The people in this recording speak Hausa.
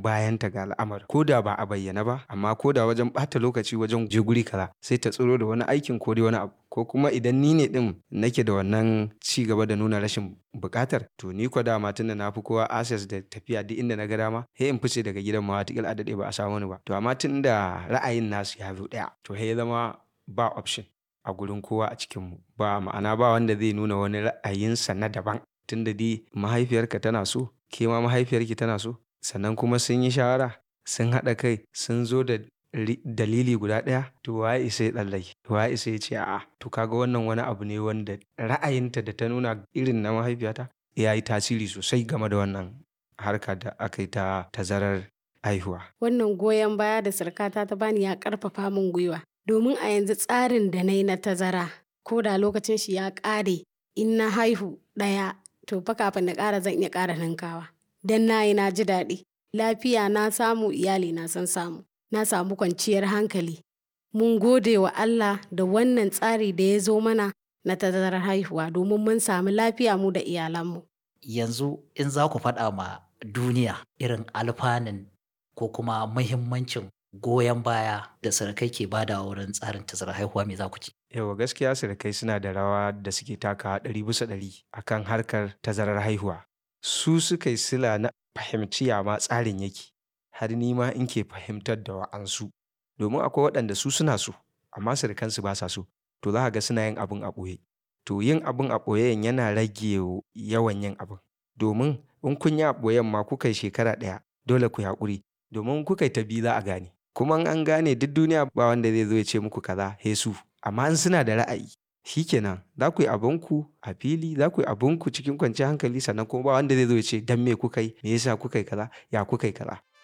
bayanta ga al'amarin ko da ba a bayyana ba amma ko da wajen ɓata lokaci wajen je guri kaza sai ta tsiro da wani aikin ko dai wani abu ko kuma idan ni ne din nake da wannan ci gaba da nuna rashin buƙatar to ni ko dama tunda na fi kowa access da tafiya duk inda na ga dama sai in fice daga gidan ma wataƙila a daɗe ba a samu ni ba to amma tunda ra'ayin nasu ya zo ɗaya to sai ya zama ba option a gurin kowa a cikinmu ba ma'ana ba wanda zai nuna wani ra'ayinsa na daban tunda dai mahaifiyarka tana so ke ma mahaifiyarki tana so sannan kuma sun yi shawara sun haɗa kai sun zo da ri- dalili guda ɗaya to waye isa ya tsallake waye isa ya ce a'a to kaga wannan wani abu ne wanda ra'ayinta da ta nuna irin na mahaifiyata ya yi tasiri sosai game da wannan harka da aka yi ta tazarar haihuwa Wannan goyon baya da surkata ta bani ya ƙarfafa min gwiwa. Domin a yanzu tsarin da na yi na tazara, ko da lokacin shi ya ƙare, in na haihu ɗaya, to fa kafin na ƙara zan iya ƙara ninkawa. Dan na yi na ji daɗi. Lafiya na samu, iyali na sun samu. Na samu kwanciyar hankali. Mun gode wa Allah da wannan tsari da ya zo mana na tazarar haihuwa domin mun samu lafiya mu da iyalanmu. yanzu in za ku faɗa ma duniya irin alfanun ko kuma muhimmancin goyon baya da surukai ke bada wurin tsarin tazarar haihuwa me za ku ci yawa gaskiya surukai suna da rawa da suke taka ɗari bisa ɗari akan harkar tazarar haihuwa su suka yi sila na fahimci ya ma tsarin yake har ni ma in ke fahimtar da wa'ansu domin akwai waɗanda su suna so amma surukansu ba sa so to za ka ga suna yin abin a ɓoye to yin abin a ɓoyen yana rage yawan yin abin domin in kun yi a ɓoyen ma kuka yi shekara ɗaya dole ku yi haƙuri domin kuka yi ta biyu za a gane kuma in an gane duk duniya ba wanda zai zo ya ce muku kaza he su amma in suna da ra'ayi shikenan za ku yi abinku a fili za ku yi abinku cikin kwanciyar hankali sannan kuma ba wanda zai zo ya ce dan me kuka yi me yasa kuka yi kaza ya kuka yi kaza